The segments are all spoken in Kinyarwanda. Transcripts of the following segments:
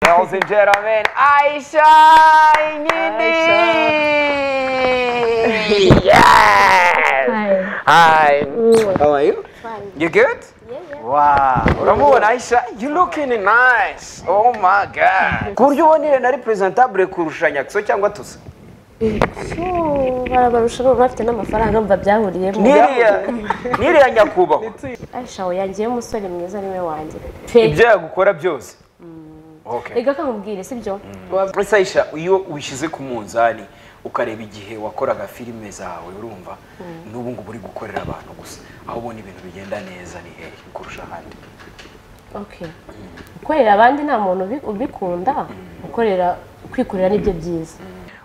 Ladies and gentlemen, Aisha Ngini! Yes! Hi. Hi. How are you? You good? Yeah, yeah. Wow. Uramubona Aisha? You looking nice. Oh my god. Ku buryo ubona Irene ari presentable kurusha Nyakso cyangwa Tusa? So, barabarusha bo bafite n'amafaranga mva byahuriyemo Niriya niriya nyakubahwa. ashawe yangiyeho umusore mwiza niwe wanjye Fe. Ibyo yagukora byose. Okay. reka kamubwire sibyo Ese Aisha iyo wishyize ku munzani ukareba igihe wakoraga filime zawe urumva n'ubu ngubu uri gukorera abantu gusa aho ubona ibintu bigenda neza ni hehe kurusha ahandi okay gukorera abandi nta muntu ubi- ubikunda gukorera kwikorera nibyo byiza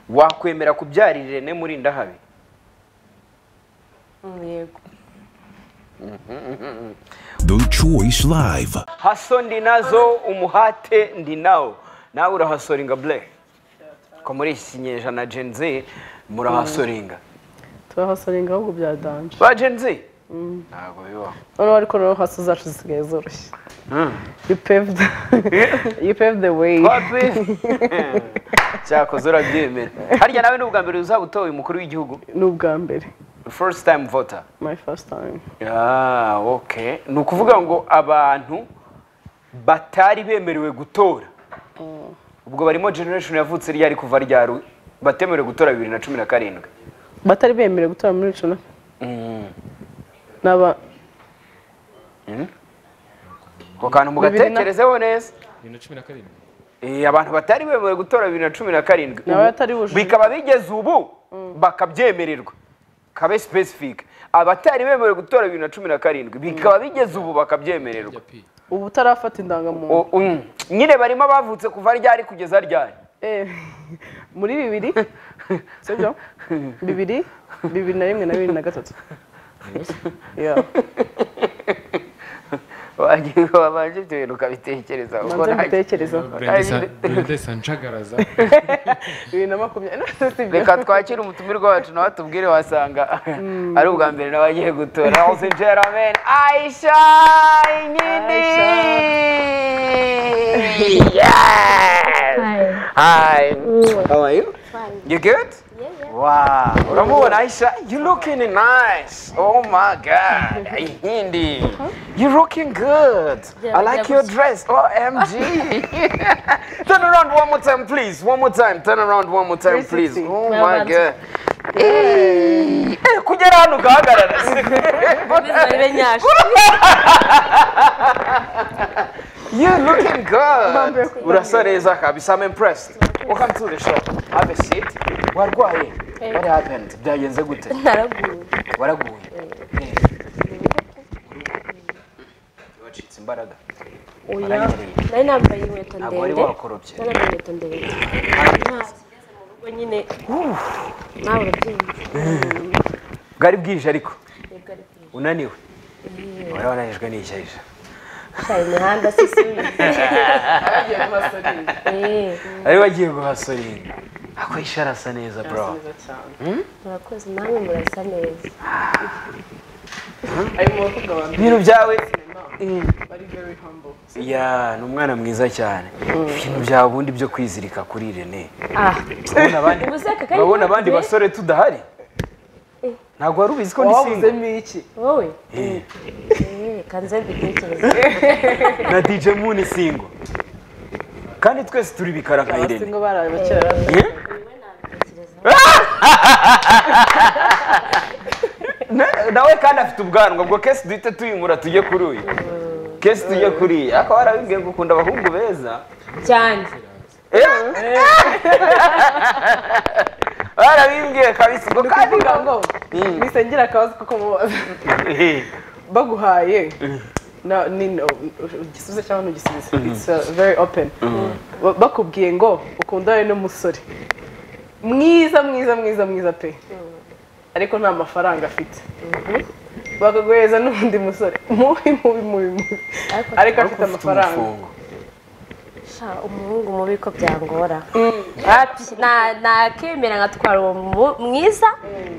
wakwemera kubyara irene muri ndahabi Mm, yego The Choice Live. haso ndi nazo umuhate ndi nawo nawe urahasoringa bure ko muri iki kinyejana genzi murahasoringa turahasoringa ahubwo bya danje ba genzi ntabwo bibaho noneho ariko noneho hasi zacu zisigaye zoroshye you paved you paved the way Papi! cyakoze urabyemera harya nawe ni ubwa mbere uzaba utowe umukuru w'igihugu ni ubwa mbere first time voter my first time ah okay ni ukuvuga ngo abantu batari bemerewe gutora ubwo barimo generation yavutse ryari kuva ryaru batemerewe gutora bibiri na cumi na karindwi batari bemerewe gutora muri cumi naba ako kantu Bibiri na- mugatekerezeho neza bibiri na cumi na karindwi Eh, abantu batari bemerewe gutora bibiri na cumi na karindwi Ni abatari bujuje. bikaba bigeze ubu bakabyemererwa kabe specific abatari bemerewe gutora bibiri na cumi na karindwi bikaba bigeze ubu bakabyemererwa p ubu utarafata indangamuntu O- mm. nyine barimo abavutse kuva ryari kugeza ryari Eh, muri bibiri sibyo bibiri bibiri na rimwe na bibiri na gatatu Yeah. wagiye wabanje ibyo bintu ukabitekerezaho Manze mbitekerezeho. brenda sanjagaraza bibiri na makumyabiri sibyo reka twakire umutumirwa wacu nawe atubwire wasanga ari ubwa mbere nawe agiye gutora hose jeramen ayisha nyini Hi. How are you? You good? Wow. Uramubona Aisha? You looking nice. Oh my god. Hindi. You looking good. Yeah, I like yeah, your but- dress. OMG. turn around one more time, please. One more time. Turn around one more time, please. 360. Oh Well my done. god. Eh, eh, kugera hano ugahagarara baribe nyasha You looking good. Urasa neza kabisa. I'm impressed. Welcome to the show. Have a seat. Warwaye. What happened? Byagenze gute? naraguye Waraguye. Eh. Wacitse imbaraga. oya Waranyereye. nari nambaye inkweto Ntabwo wari ndende wakoropye. nari nambaye inkweto ndende Ntabwo nyine nawe urabyumva Bwari bwije ariko Yego, ariko unaniwe. Wari wananijwe n'ishyashya. ushaye imihanda si suyizi Ari wagiye guhasoringa. Ako Aisha arasa neza bro. murakoze namwe murasa neza ari mu bakobwa ba mbere Ibintu byawe bari very humble ya ni umwana mwiza cyane ibintu byawe ubundi byo kwizirika kuri Irene ah urabona abandi Ubuse aka kanya urabona abandi kagiye- basore tudahari ntabwo wari ubizi ko ndi single wabuzemo iki wowe Eh, Eh, kanze mbitekereze na DJ Moon single kandi twese turi bikara nka Irene abasingo baraye bakera bari Eh? Na- nawe kandi afite ubwanwa ubwo kesi duhite tuyimura tujye kuri uyu kesi tujye kuri iyi ariko warabibwiye ngo ukunda abahungu beza cyane warabibwiye kabisa ubwo kandi kuvuga ngo nisengera akabazo kuko mubaza baguhaye na- ni no ugisubize cyangwa ntugisubize it's uh, very open Ba- bakubwiye ngo ukundane n'umusore mwiza mwiza mwiza mwiza pe ariko nta mafaranga afite bakaguhereza n'undi musore mubi mubi mubi mubi Ariko- ariko afite amafaranga sha umuhungu mubi ko byangora Wapi, na- nakemera nkatwara uwo mu- mwiza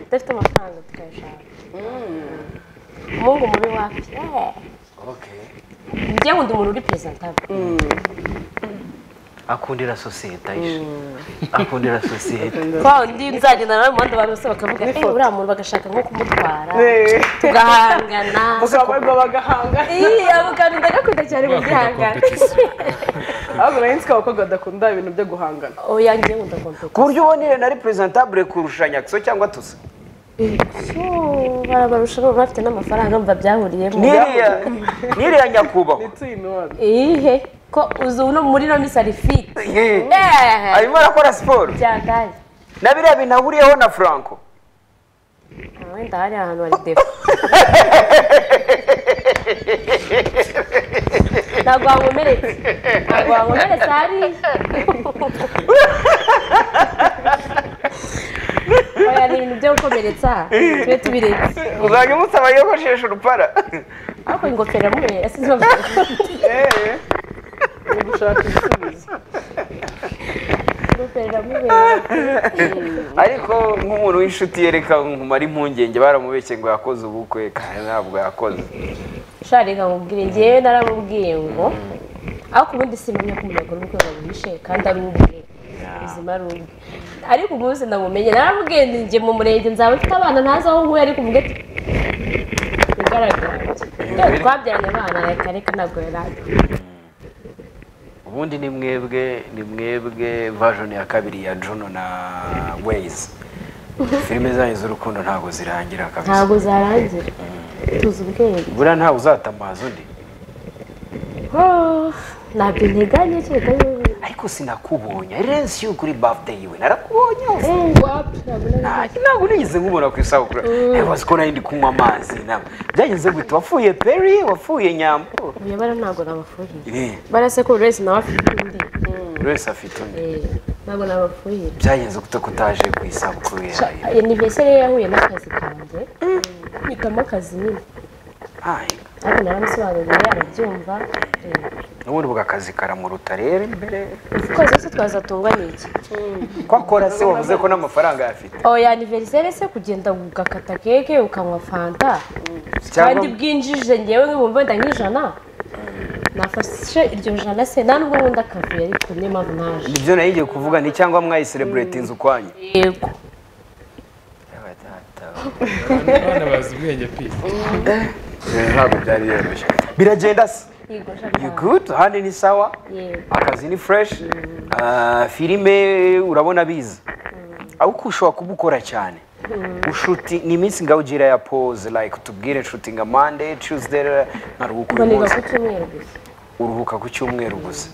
udafite amafaranga tukayashaka umuhungu mubi wapi Eh, njye ngo ndi umuntu uri perezida akundira sosiyete aje akundira sosiyete kwa undi nzagenda nawe mu bandi bantu bose bakavuga eee uriya muntu bagashaka nko kumutwara tugahangana mukabarwa bagahanga iya muganga ndagakunda cyane mu gihangana ahubwo nari nzi ko abakobwa badakunda ibintu byo guhangana oya ngiye nkunda kompiyuta ku buryo ubona iyo nari presentabule kurusha nyakso cyangwa tuzi barabarusha n'ubu bafite n'amafaranga mba byahuriyemo n'iriya n'iriya nyakubahwa it's in one iyihe ko uzi ubu no muri none sarifite Eh, arimo arakora siporo byagaye na biriya bintu ahuriyeho na franco wenda hari ahantu hari defa ntabwo wankomeretse ntabwo wankomeretse hariya oya ni ibintu byo gukomeretsa tube tubiretse uzajya umusaba yogoshesha urupara ariko ingofero yamubereye yasize bavuga eee uri gushaka ibisubizo ingofero yamubereye ariko nk'umuntu w'inshuti yereka nkumara impungenge baramubeshye ngo yakoze ubukwe kandi ntabwo yakoze shari reka nkubwire ngewe naramubwiye ngo ariko ubundi simenya ko umuntu akora ubukwe ngo abuhishe kandi ari ubwe ubuzima ari ubwe ariko umunsi namumenye naramubwiye nti njye mu murenge nzaba mfite abana ntazi aho nkuye ariko umubwiye ati bigaragara Yewe, twabyaranye abana reka reka ntabwo yari azi ubundi ni mwebwe ni mwebwe vajoni ya kabiri ya jono na weyizi filime zanyu z'urukundo ntabwo zirangira kabisa ntabwo zarangira tuzi ubwenge buriya ntawe uzatamaza undi Oh, ntabyo nteganya kereka yuko ariko sinakubonye irensi yo kuri birthday yiwe narakubonye hose wapi ntabwo nari- Nta- ntabwo nigeze nkubona ku isabukuru ebaze ko nari ndi kunywa amazi ntabwo byagenze gute wafuye peri wafuye nyambo uyobora ntabwo nabafuhira Eh, barasekuru wese nawe afite undi buri wese afite undi Eh, ntabwo nabafuhira byagenze gute ko utaje ku isabukuru yawe anniversaire ye yahuye n'akazi kanjye mpitamo akazi nyine Ai, ariko naramusobanuriye arabyumva eh, n'ubundi bw'akazi karamuruta rero imbere twese twese twazatungwa n'iki kwakora se wavuze ko n'amafaranga ayafite oya anniversaire se kugenda ugakata keke ukanywa fanta kandi cyangwa bwinjije ngewe nk'ibihumbi wenda nk'ijana nafashe iryo jana se nta nubwo nkunda akavuyo ariko niyo mpamvu naje nibyo nayo igiye kuvuga ni cyangwa mwayiserebureti inzu kwanyu yego abana bazi ubwenge pi ntabwo byari yoroshye biragenda se yego you jana good ahandi ni sawa yego akazi ni fureshi filime urabona biza ahubwo ushobora kubukora cyane ushuti ni iminsi ngaho ugira ya pose like tubwire nshuti nka mande tuesday nkaruhuka uyu mboneka munsi ku cyumweru gusa uruhuka ku cyumweru gusa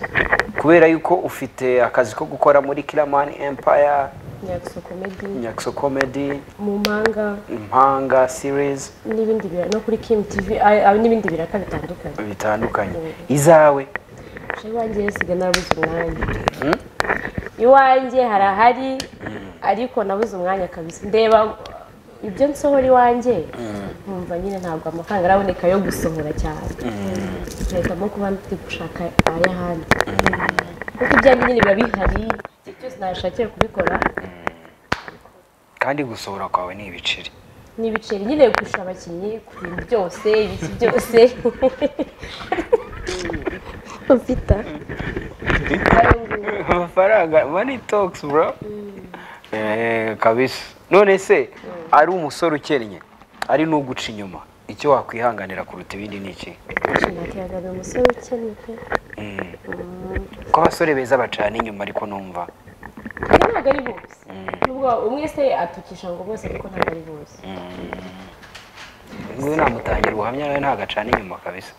kubera yuko ufite akazi ko gukora muri kiramani empire nyagusa komedi nyakso comedy mu mpanga impanga series n'ibindi bira- no kuri kim tv ah, ah, n'ibindi biraka bitandukanye bitandukanye izawe iwanjye nsigaye narabuze umwanya iwanjye harahari ariko nabuze umwanya kabisa ndeba ibyo nsohora iwanjye nkumva nyine ntabwo amafaranga araboneka yo gusohora cyane mpitamo kuba ndi gushaka ay'ahandi kuko ibyanjye nyine biba bihari igihe cyose nashakira kubikora kandi gusohora kwawe ni ibiceri ni ibiceri nyine kurusha abakinnyi ku bintu byose ibiki byose ufita amafaranga money talks bro eh kabisa none se ari umusore ukennye ari n'uguca inyuma icyo wakwihanganira kuruta ibindi ni iki nshingatiyaga ni umusore ukennye pe ko abasore beza bacana inyuma ariko numva Kandi ntabwo ari bose nubwo umwe se atukisha ngo bose ariko ntabwo ari bose nguyu namutangira ubuhamya nawe ntabwo acana inyuma kabisa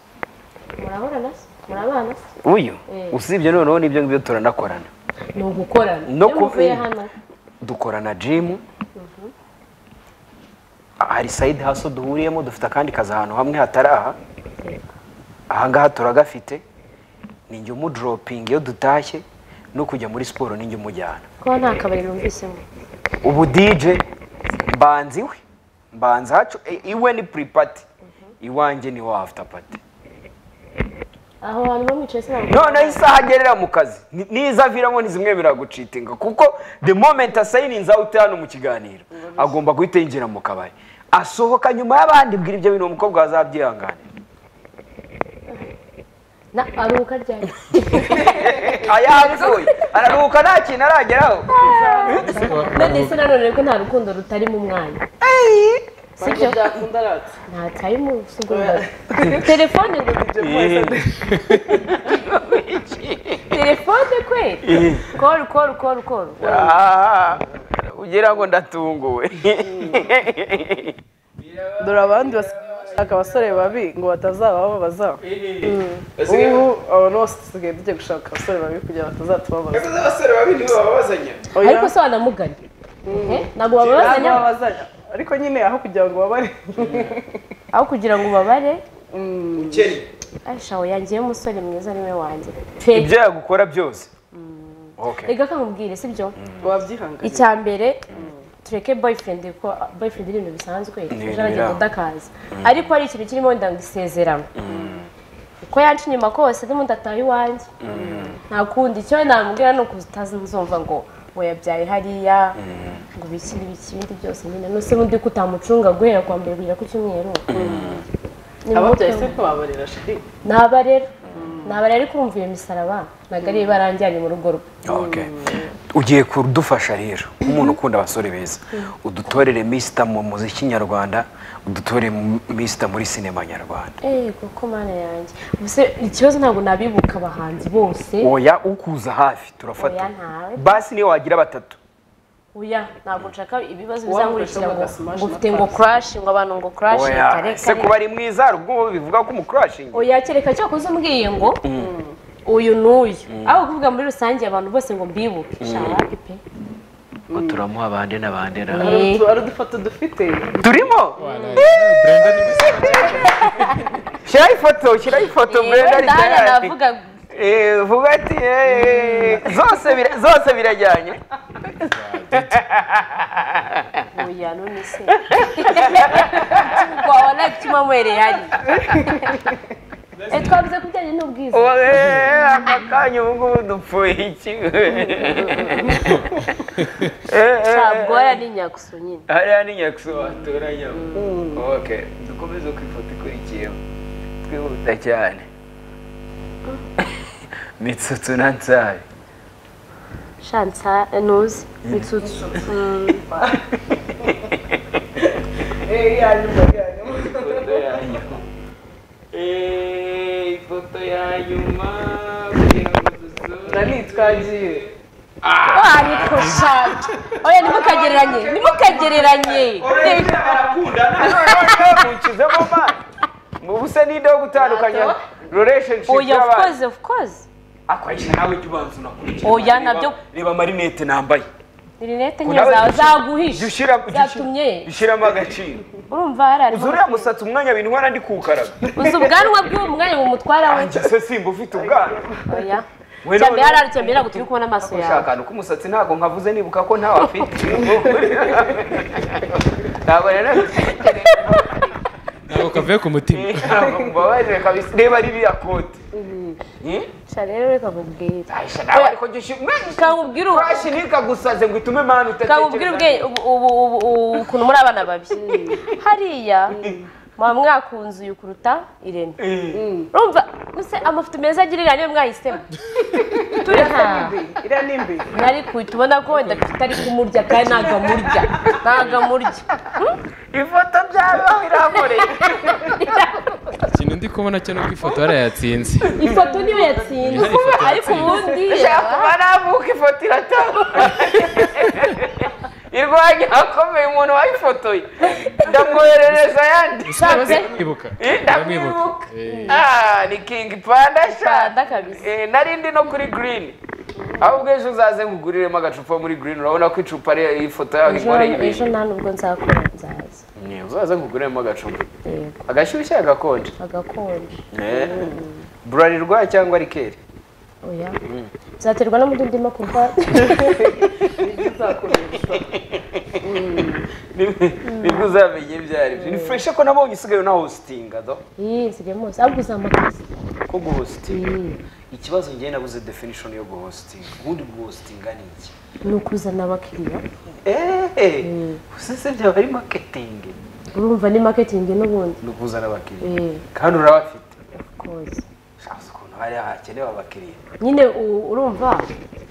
murahura na se murabana se uyu Mm. usibye noneho n'ibyo ngibyo turanakorana ni ugukorana No Iyo muvuye kuvi- hano dukorana jimu hari sayidi haso duhuriyemo dufite akandi kazi ahantu hamwe hatari aha ahangaha turagafite ni njye umudoropinga iyo dutashye no kujya muri siporo ni njye umujyana ko nta kabari numvisemo ubu dije mbanza iwe mbanza hacu i- iwe ni puripati iwanjye ni wa after party aho hantu bamwicaye se ntabwo noneho isaha agerera mu kazi ni- nizaviramo ntizimwemerera gucitinga kuko the moment asayininze out hano mu kiganiro agomba guhita yinjira mu kabari asohoka nyuma y'abandi bwira ibyo bintu uwo mukobwa azabyihanganira na aruhuka ryari ayapfuye araruhuka nta kintu arageraho none se nanone ko nta rukundo rutarimo umwanya sibyo byakunda aratse ntataye umunsi ugomba telefone ngo ibyo byose telefone kweli koru koru koru koru Ah, ugira ngo ndatunguwe dore abandi bashaka abasore babi ngo batazabababaza ubu abantu bose dusigaye tujya gushaka abasore babi kugira ngo batazatubabaza abasore babi nibo bababazanya Oya, ariko se wanamuganya Eh, ntabwo bababazanya bababazanya ariko nyine aho kugira ngo babare aho kugira ngo ubabare ukennye ashaho yangiyeho umusore mwiza niwe wanjye pe ibyo yagukora byose Okay. reka kamubwire sibyo wabyihanganye icya mbere tureke boyfriend ko boyfriend ni ibintu bisanzwe ejo aragenda biraba. udakaza ariko hari ikintu kirimo ndanga isezerano uko yanca inyuma kose n'ubundi ataha iwanjye nta kundi icyo namubwira ni ukutazumva ngo we yabyaye hariya ngo ibiki n'ibiki ibindi byose nyine n'use n'undi ko utamucunga guhera kwa mbere kugera ku cyumweru Ni ababyaye muto. se ntibabarira shiri naba rero naba rero kumva iyo misaraba ntabwo ari baranjyanye mu rugo rwe Okay. ugiye kudufasha rero nk'umuntu ukunda abasore beza udutorere misita mu muziki nyarwanda udutorere misita muri sinema nyarwanda eee kuko mana yanjye ubuse ikibazo ntabwo nabibuka abahanzi bose oya ukuza hafi turafata Oya, ntawe. basi niyo wagira batatu oya ntabwo nshaka ibibazo Uwamurusha bizangurikira ngo ugasmash ngo na ufite ngo pass. kurashi ngo abantu ngo kurashi oya se kuba ari mwiza hari ubwo bivuga ko umukurashingi oya kereka cyo kuza umbwiye ngo uyu n'uyu aho kuvuga muri rusange abantu bose ngo mbibuke shawaki pe ngo turamuha abande n'abande na Eh. hari udufoto dufite turimo brenda ni musaza shyiraho ifoto shyiraho ifoto Brenda yewe ndahari Ritayari. navuga Eh, vuga ati eh, zose bira- zose birajyanye oya none se wabona icyuma mwereye hari Eh, twavuze ku bijyanye n'ubwiza Oye, aka kanya ubu ngubu dupfuye iki Eh, eh, Shabwora ni nyakusu nyine hariya ni nyakso watoranyamo okay dukomeze ku ifoto ikurikiyeho twihuta cyane mitsutsu na nsabe shansa ntuzi mitsutsu Mm, ifoto ya nyuma Eh, ifoto ya nyuma na ni twagiye ariko shaka oya ntimukagereranye ntimukagereranye mukizemo mani mubuse n'inde wo gutandukanya relationship oya of y'abantu. course of course akwakira nawe jya ubanza unakurikira Oya, Reba- nabyo- reba amarinete nambaye Ni rinete Kuna nke zawe we- zaguhisha jya ushyira jya ushyira- zatumye ushyiramo agaciro urumva harari uzi uriya musatsi umwanya bintwara ndi kuwukaraga uzi ubwanwa bw'uwo mwanya bumutwara we njye se simba ufite ubwana oya We cyambere none- harari cyambere ntabwo turi kubona amaso yawe ushaka ni uko umusatsi ntabwo nkavuze nibuka ko ntawe afite ntabwo rero ntabwo kavuye ku mutima ntabwo mbabarire kabisa reba ririya kote Eh? sha rero reka nkubwire Aisha, nawe ariko jya ushyira kakubwire ubu Furashi ntikagusaze ngo itume mani kakubwira ubwe ubu- ubu- ubu- ubu- ukuntu muri abana babi hariya muba mwakunze uyu kuruta irene urumva gusa amafoto meza agirira niyo mwahisemo turi hano Mbi, iriya ni mbi nari kuhita ubona ko wenda afite ari kumurya kandi ntabwo amurya ntabwo amurya ifoto byabaho iramureye ikintu ndi kubona cyo ni uko ifoto yarayatsinze ifoto niyo yatsinze Niyo ifoto ariko ubundi ushaka kuba navuka ifoto irataha irwanya akomeye umuntu wayifotoye ndamwoherereza ayandi Shabwe. ndamwibuka ndamwibuka Eh, Ah, ni kingi panda Panda shanda kabisa. narindi no kuri green ahubwo ejo uzaze nguguriremo agacupa muri green urabona ko icupa ari ifoto yaho Ejo- inkoreye ejo ibintu nta nubwo nzakora nzaza Ni, uzaze nguguriremo agacupa yego agashyushye agakonje agakonje burarirwa cyangwa rikeri oya nzaterwa n'umuti ndimo kuva bizakoreshwa nibwo uzamenye ibyo ari byo ni fresh ko nabonye usigaye unahositinga do iyi nzira yose ahubwo uzamakaza ko guhositinga ikibazo njye nabuze definition yo guhositinga ubundi guhositinga ni iki ni ukuzana abakiriya eee gusa se byaba ari marketing urumva ni maketingi n'ubundi ni ukuzana abakiriya eee kandi urabafite koze shabuze ukuntu hari hakenewe abakiriya nyine u- urumva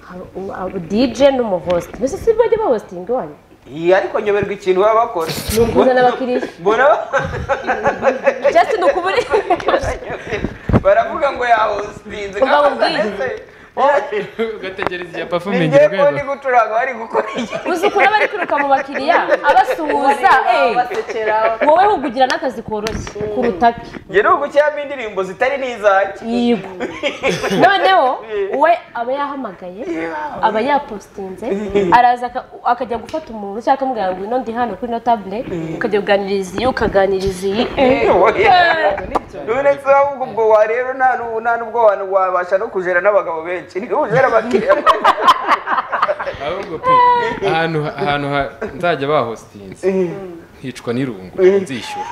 hari u- abo dj n'umuhosti mbese si bajya bahositinga iwanyu iyi ariko nyoberwa ikintu baba bakora Ni ukuzana abakiriya. mbona ba- just ni ukubura baravuga ngo yahostinze Ubwo abubwiye. ugategereza iya ni pafumingi ngiye ko rwego ndi gucuranga bari gukora iki uzi ukuntu aba ari kwiruka mu bakiriya abasuhuza eh, basekera wowe hugugira n'akazi koroshye kuruta ke njye ni ugucyamo indirimbo zitari n'izanjye yigo noneho we aba yahamagaye aba yapositinze araza aka- akajya gufata umuntu cyangwa akamubwira ngo ino ndi hano kuri ino tabule ukajya kuganiriza iyi ukaganiriza iyi eh. none se ahubwo ubwo wa rero nta n'ubu nta n'ubwo wa- wabasha no kujera n'abagabo benshi niba ujera abakiriya ahubwo pe ahantu ahantu ha- nzajya bahositinze hicwa n'irungu nzishyura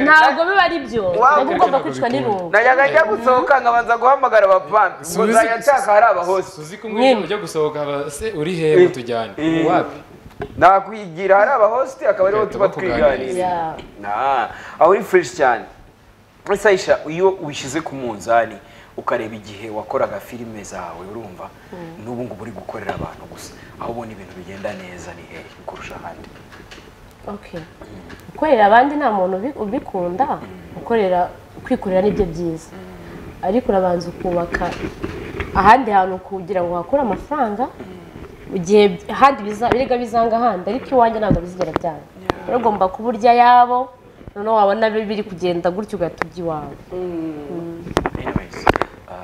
ntabwo biba ari byo Wow. nabwo ugomba kwicwa n'irungu najyaga njya gusohoka nkabanza guhamagara abapampi ngo Subiza- nzajya nshaka hari abahose uzi ko umwe ujya gusohoka aba se uri hehe tujyane wapi nakwigira hari abahositi akaba ariho tuba twiganira Yeah. Nah, aho uri fureshi cyane sayisha iyo wishyize ku munzani ukareba igihe wakoraga filime zawe urumva n'ubu ngubu uri gukorera abantu gusa aho ubona ibintu bigenda neza ni hehe kurusha ahandi Okay. gukorera abandi nta muntu ubi- ubikunda gukorera kwikorera nibyo byiza ariko urabanza ukubaka ahandi hantu kugira ngo uhakure amafaranga mu gihe by- ahandi biza- birega bizanga ahandi ariko iwanjye ntabwo bizigera byanga rero ugomba kuba urya yabo noneho wabona bi- biri kugenda gutyo ugahita ujya iwawe anyways uh,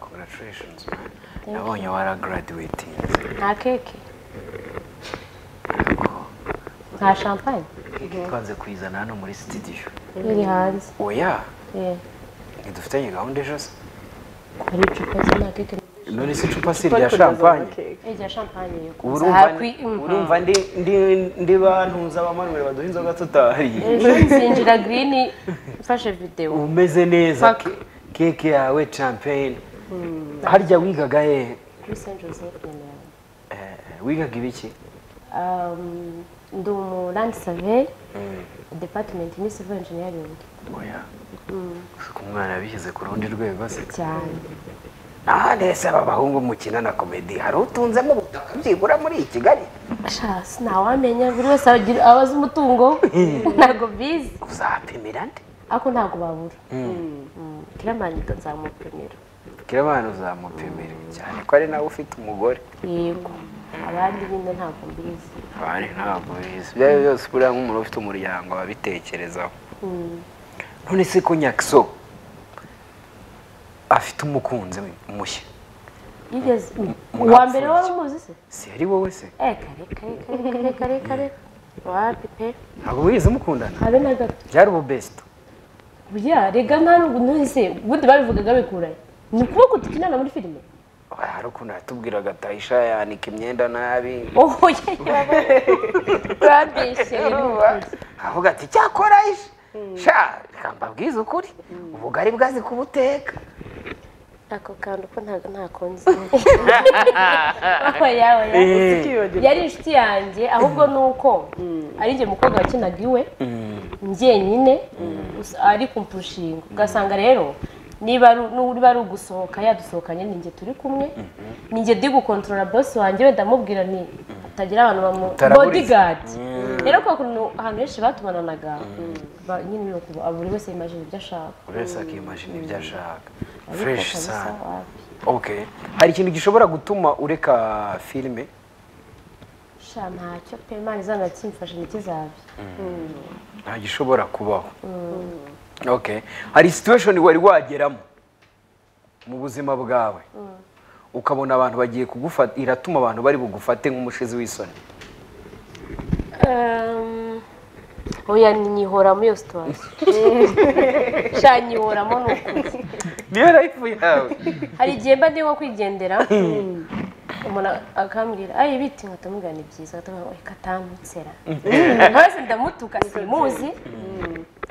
congratulations man nabonye waragaraduwetinze nta keke nta champagne twanze kuyizana hano muri sitidiyo iri hanze oya Eh, ntidufitanye gahunda ejo se hari icupa se nta keke none se icupa si irya shampanye Eh, rya champagne yo kuza urumva hakwi- Mhm. urumva ndi ndi- ndi bantuza abamanurira baduha inzoga tutariye ejo nzinjira girini mfashe videwo umeze neza Fuck. ke- keke yawe champagne harya wigaga hehe kuri Saint Joseph Nyamirambo Eh, wigaga ibiki Um, ndi umu landi saveri depatimenti ni sivo injiniyaringi oya ku mwana yabishyize ku rundi rwego se cyane aha ndetse aba bahungu mukina na komedi hari utunzemo ubutaka byibura muri iyi kigali sha sinawamenya buri wese abagira- aba azi umutungo we. ntabwo bizi uzapimira nde ariko ntabwo babura Mm. kiramani nzamupimira kiramana uzamupimira cyane ko ari nawe ufite umugore yego abandi nyine ntabwo mbizi abandi ntabwo bizi ibyo ari byo byose buriya nk'umuntu ufite umuryango ababitekerezaho none se ko nyakiso afite umukunzi mushya yigeze mwapfuye uwa mbere iki? wari umuzi se si ari wowe se eh kare kare kare kare kare kare wapi pe ntabwo wize mukundana habe na gato byari ububesito Burya rega nta nubwo nahise ubundi babivugaga bikuranye ni ukuboko dukinana muri filime hari ukuntu yatubwiraga tayisha yanika imyenda nabi oho urambeshye avuga ati cyakora isha sha reka mbabwize ukuri ubugari bwazi kubuteka ako kantu ko ntabwo ntakunze oya oya yari inshuti yanjye ahubwo ni uko ari njye mukobwa wakinaga iwe njyenyine gusa ari kumpushinga ugasanga rero niba ari niba ari ugusohoka yadusohokanye ni njye turi kumwe ni njye ndi gukontorora bosi wanjye we ndamubwira ni atagira abantu bamu Utaraburiza. bodyguard rero kwa kuntu ahantu henshi batumananaga ba- nyine ni uku buri wese yimajina ibyo ashaka buri wese akimajina ibyo ashaka Ariko fureshi kabisa, sana wapi. okay hari ikintu gishobora gutuma ureka filime sha ntacyo pe imana izanakimfasha ntikizabye nta gishobora kubaho okay hari situation wari wageramo mu buzima bwawe ukabona abantu bagiye kugufata iratuma abantu bari bugufate nk'umushizi w'isoni Ehm, oya nyihoramo iyo situwasiyo sha nyihoramo ni ukuri niyo rayifu yawe hari igihe mba ndimo kwigendera umuntu akambwira ayi biti nkahita mubwira ni byiza nkahita mubwira ngo reka tamutsera hasi ndamutuka simuzi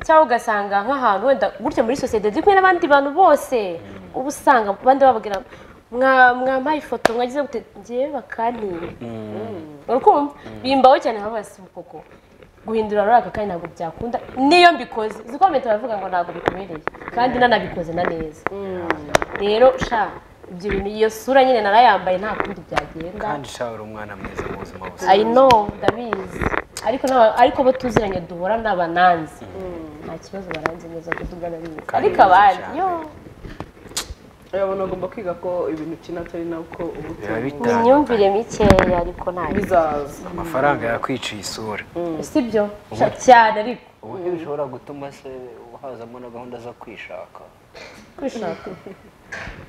cyangwa ugasanga nk'ahantu wenda gutya muri sosiyete ndi kumwe n'abandi bantu bose uba usanga abandi bababwira "Mwa- mwampaye ifoto mwagize gute ngewe bakantinya urakumva bimbaho cyane bavuga si koko guhindura ruriya aka kanya ntabwo byakunda niyo mbikoze uzi ko mpita baravuga ngo ntabwo bikubereye kandi nanabikoze na neza rero sha ibyo bintu iyo sura nyine narayambaye nta kundi byagenda kandi shawe uri umwana mwiza mu buzima bose I know ndabizi ariko n'aba- ariko abo tuziranye duhura n'abananzi nta kibazo baranze neza ko tugana bizi Kandi ariko abandi cyane. yo urabona ugomba kwiga ko ibintu ukina atari nako uba biba utunze ni bitandukanye. imyumvire mikeya ariko ntayo bizaza amafaranga yakwiciye isura sibyo Sha, cyane ariko ubundi bishobora gutuma se hazamo na gahunda zo kwishaka kwishaka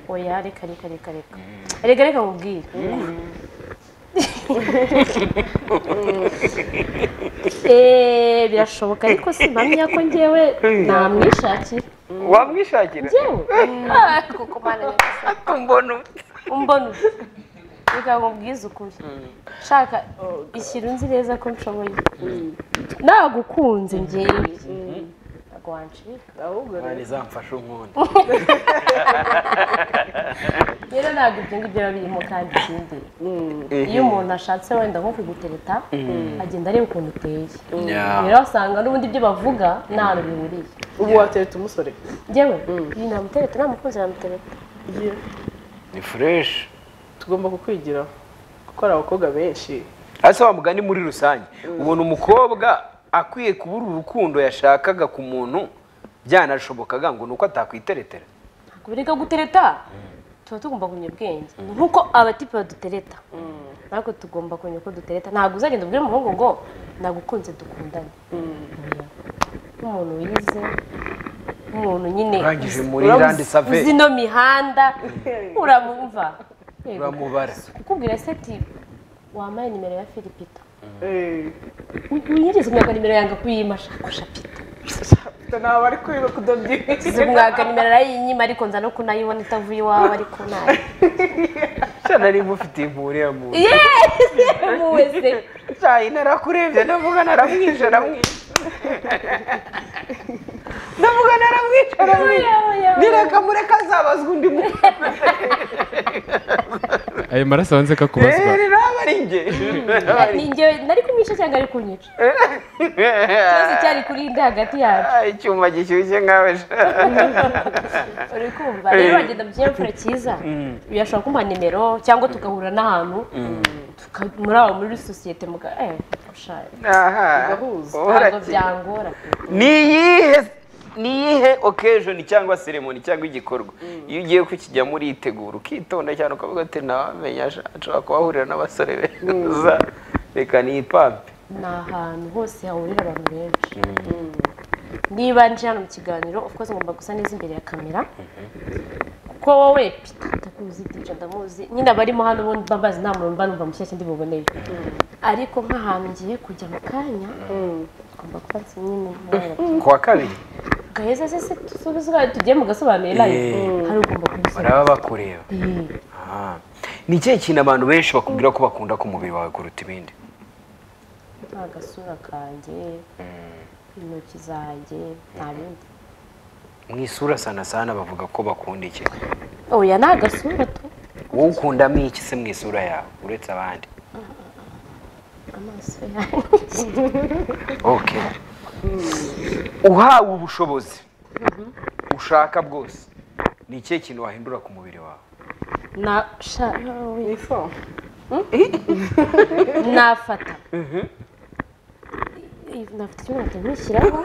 oya reka reka reka reka reka reka nkubwire Eh, birashoboka ariko simpamya ko njyewe namwishakira wamwishakira njyewe Ah, kuko mana nyagasani. mbona umbona ute reka nkubwize ukuri shaka ishyira unzi neza ko nshoboye nagukunze njyewe ntabwo wancika ahubwo rero izamfasha umuntu rero ntabwo ibyo ngibyo biba birimo kandi ikindi iyo umuntu ashatse wenda nko kugutereta agenda areba ukuntu uteye rero asanga n'ubundi ibyo bavuga nta hantu bihuriye ubu watereta umusore njyewe iyi namutereta namukunze namutereta ni fureshi tugomba kukwigiraho kuko hari abakobwa benshi hasi wa mugani muri rusange ubona umukobwa akwiye kubura urukundo yashakaga ku muntu byanashobokaga ngo ni uko atakwiteretera ku birego gutereta tuba tugomba kumenya ubwenge nk'uko abatipe badutereta ariko tugomba kumenya uko dutereta ntabwo uzagenda ubwire umuhungu ngo nagukunze dukundane nk'umuntu wize nk'umuntu nyine urangije uzi- muri uramuzi- randi save uzi ino mihanda uramumva Yego. uramubara kukubwira se ati wambaye nimero ya filipita Eh, wigeze umwaka nimero yanga kuyimashakusha pita Afite ntabwo ari kwiba Uzi kudodira umwaka nimero arayinyima ariko nza no kunayibona itavuye iwawe ariko nayo cyane nari mufitiye impuri ya muntu yeeeeh cyayi narakurebye ndavuga naramwishe aramwishe ndavuga naramwishe aramwishe nireka mureka azabazwa undi muntu ayo maraso wanze ko akubazwa rero naba ari njye ni njyewe nari kumwica cyangwa ari kunyica ikibazo cyari kuri nda hagati yacu Ah, icyuma gishyushye nkawe uri kumva rero wagenda mu kinyabupfura cyiza birashobora kumpa nimero cyangwa tugahura n'ahantu tuka- muri aho muri sosiyete muga eh ushaje aha Bigahuza. ntabwo urakira. byangora ni iyihe ni iyihe occasion cyangwa ceremony cyangwa igikorwa iyo ugiye kukijyamo uritegura ukitonda cyane ukavuga ati ntawamenya nshobora kuhahurira n'abasore beza reka niyipampe ni ahantu hose hahurira abantu benshi niba nje hano mu kiganiro of course ngomba gusa neza imbere ya kamera kuko wowe pita ndakuzi DJ ndamuzi nyine abarimo hano bo mba mbazi nta muntu mba numva mushyashya ndi buboneye ariko nk'ahantu ngiye kujya mu kanya ngomba kuba nzi nyine mwaragiye. ku wa kabiri gaheza se se dusubize ubaye tugiye mugasobanurira nayo Eh. hari ugomba kubisubiza baraba bakureba Eh. Ah. ni ikihe kintu abantu benshi bakubwira ko bakunda ku mubiri wawe kuruta ibindi nta gasura kanjye intoki zanjye nta bindi mu isura sana sana bavuga ko bakunda iki oya ni agasura tu wowe ukundamo iki se mu isura yawe uretse abandi amaso yanjye okay uhawe ubushobozi ushaka bwose ni ikihe kintu wahindura ku mubiri wawe na sha ni fo nafata Eh, nafata icyo nkahita nkushyiraho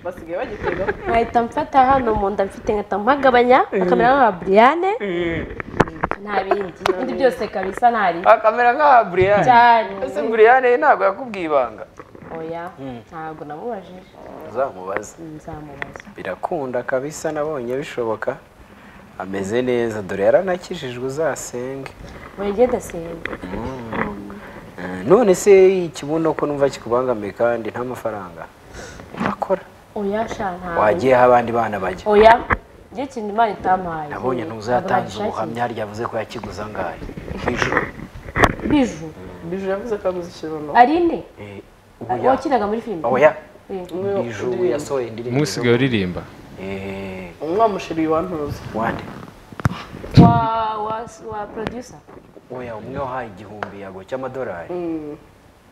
basigaye bagitega nkahita mfata hano mu nda mfite nkahita mpagabanya akamera nka buriyane nta bindi ibindi byose kabisa ntari akamera nka buriyani cyane ese buriyani ntabwo yakubwiye ibanga oya ntabwo namubajije uzamubaza nzamubaza birakunda kabisa nabonye bishoboka ameze neza dore yaranakijijwe uzasenge buri gihe dasenga Eh, none se ikibuno ko numva kikubangamiye kandi nta mafaranga akora oya sha ntabwo wagiyeho abandi bana bajya oya njye ikintu imana itampaye nabonye ntuzatangiza ubuhamya harya yavuze ko yakiguze angahe hejuru biju biju yavuze ko aguze ikibuno arine Eh, ubuya. wakinaga muri filime oya Eh. umwe ijuru yasohoye indirimbo umusigaye uririmba Eh, umwe wamushiriye wantuza wande wa wa wa producer oya umwe wahaye igihumbi yago cy'amadolari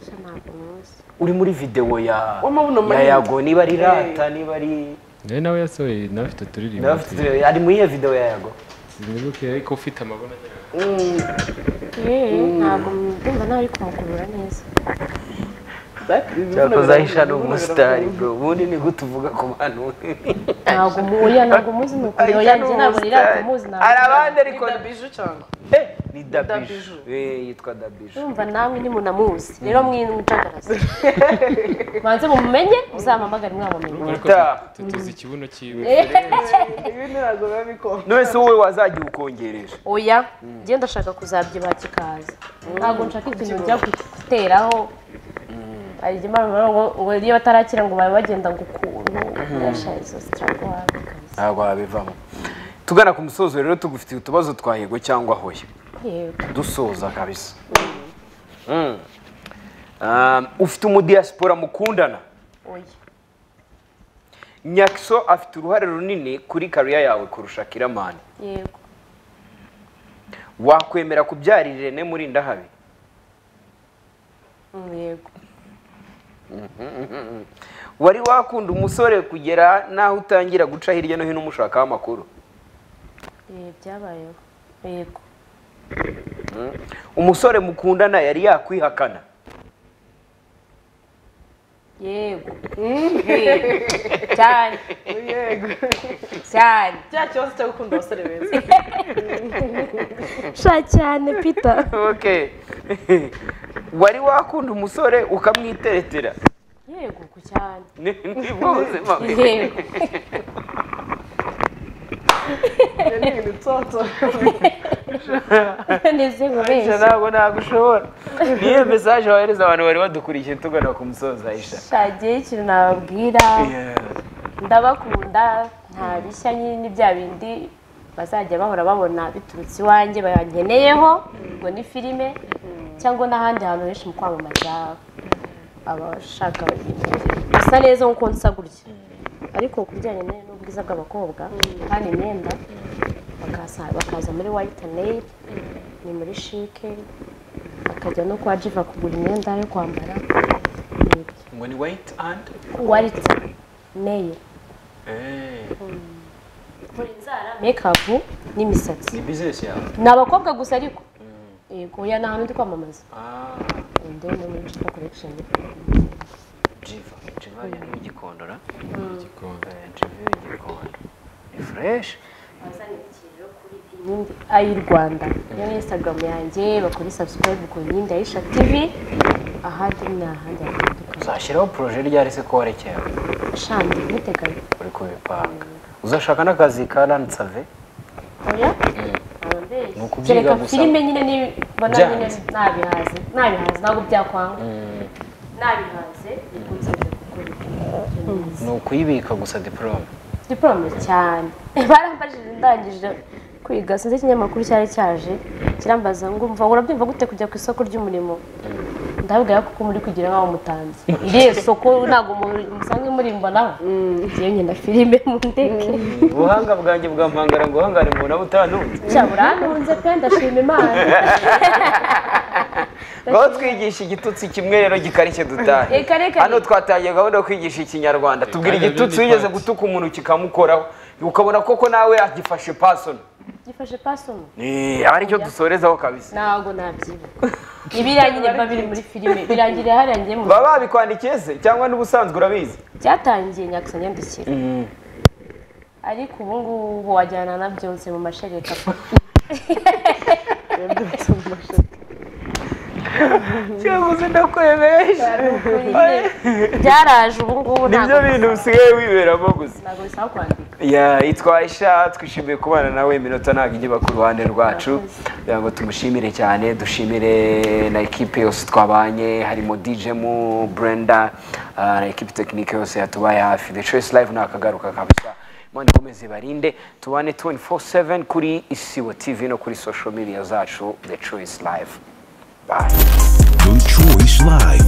sha ntabwo muzi uri muri videwo ya W'amabuno ya manini. yago niba ari Hey. rata niba ari nawe nawe yasohoye nawe afite uturirimbo nawe afite- ari muri iyo videwo ya yago sinibuke ariko ufite amabona agera- yeee ntabwo ndumva nawe ari kumukurura neza cyakoze ahisha ni umusitari bro ubundi ni gute uvuga ku bantu ntabwo mu- oya ntabwo muzi ni ukuri oya njye ntabwo ni rata muzi hari ntabwo abandi ariko biju cyangwa Eh, ni dabiju Dabiju. Eh, yitwa dabiju ndumva namwe ntimunamuzi rero mwinjagaraza banze mumenye muzampamagare mwabamenye ariko Utaha. tu- tuzi ikibuno cyiwe ibi ntabwo biba bikora none se wowe wazajya uwukongereje oya njye ndashaka kuzabyibuha kikaza ntabwo nshaka ikintu bijya guteraho hari igihe imana ivuga ngo ngo iyo batarakira ngo babe bagenda ngo ukuntu birashaje izo sitarago wabikaza ntabwo wabivamo tugana ku musozo rero tugufitiye utubazo twa yego cyangwa hoya yego dusoza kabisa Mm. Um, ufite umudiyasipora mukundana oya nyakso afite uruhare runini kuri kariya yawe kurusha kiramani yego wakwemera kubyara irene muri ndahabi Mm, yego wari wakunda umusore kugera n'aho utangira guca hirya no hino umushakaho amakuru Eh, byabayeho yego umusore mukundana yari yakwihakana yego Yego. cyane yego cyane cya kibazo cyo gukunda abasore beza sha cyane pita okay wari wakunda umusore ukamwiteretera yego ku cyane ni nibwo buzima bwe yego Ibyo ni ibintu nsoto ndetse Aisha, nkubeshya ntabwo nagushobora niyo mesaje wohereza abantu bari badukurikiye tugana ku musozo ayisha shagiye ikintu nababwira ndabakunda nta bishya nyine ni bya bindi bazajya bahora babona biturutse iwanjye bangeneyeho ngo ni filime cyangwa n'ahandi hantu henshi mu kwamamaza abashaka gusa neza nk'uko nsa gutya ariko ku bijyanye ne- n'ubwiza bw'abakobwa kandi imyenda bakaza- bakaza muri white nail ni muri shike bakajya no kwa jiva kugura imyenda yo kwambara n'ibyo ngo ni wayiti andi warite nail mekapu n'imisatsi ni bizinesi yawe ni abakobwa gusa ariko yego oya ni ahantu ndi kwamamaza ende no muri jiva korekisheni jiva jiva ni w'igikondora Gikondo. jiva w'igikondora ni fureshi inyindi ayi rwanda yo ni instagram yanjye bakora subscribe ku nyindi ayisha tv ahandi ni ahandi hatandukanye uzashyiraho poroje ryari se ko warekera shandi ntuteganye uri kubipanga uzashaka n'akazi ka ransave oya Ni ukubyiga kereka gusa. filime nyine nibona nyine Byanze. nabihaze nabihaze ntabwo byakwanga nabihaze nibwo nzajya gukora ibyo ni ukuyibika gusa diporome diporome cyane barambajije ndangije kwiga sinzi ikinyamakuru cyari cyaje kirambaza ngo umva urabyumva gute kujya ku isoko ry'umurimo ndabwira ko muri kugira nk'aho mutanze iriya soko ntabwo mu- musanzwe muri mbonaho ngiye ngenda filime mu ndege ubuhanga bwanjye bwampangara ngo uhangare umuntu abo utanunze burantunze pe ndashima imana ngaho twigisha igitutsi kimwe rero gikarishye dutahe Reka, reka. hano twatangiye gahunda yo kwigisha ikinyarwanda tubwira rero igitutsi ni wigeze part. gutuka umuntu kikamukoraho ukabona koko nawe agifashe pasono gifashe pasomo Eh, aba aricyo dusorezaho kabisa ntabwo nabyibuka ibiriya nyine biba biri muri filime birangiriye hariya ngiye mu baba babikwandikiye se cyangwa n'ubusanzwe urabizi byatangiye nyagusa nyandikira ariko ubu ngubu wajyana na byonse mu mashereka cyangwa uzi ndakwemeje byaraje ubu ngubu ntabwo nibyo bintu usigaye wiberamo gusa ntabwo bisaba kwandika Ya, yitwa Aisha twishimiye kubana nawe iminota ntabwo ijya iba ku ruhande rwacu kugira ngo tumushimire cyane dushimire na ekipe yose twabanye harimo DJ mu Brenda ah, na ekipe tekinike yose yatubaye hafi The Choice Live ntakagaruka kabisa Imana ikomeze ibarinde tubane 24/7 kuri Isibo TV no kuri social media zacu The Choice Live bye The Choice Live.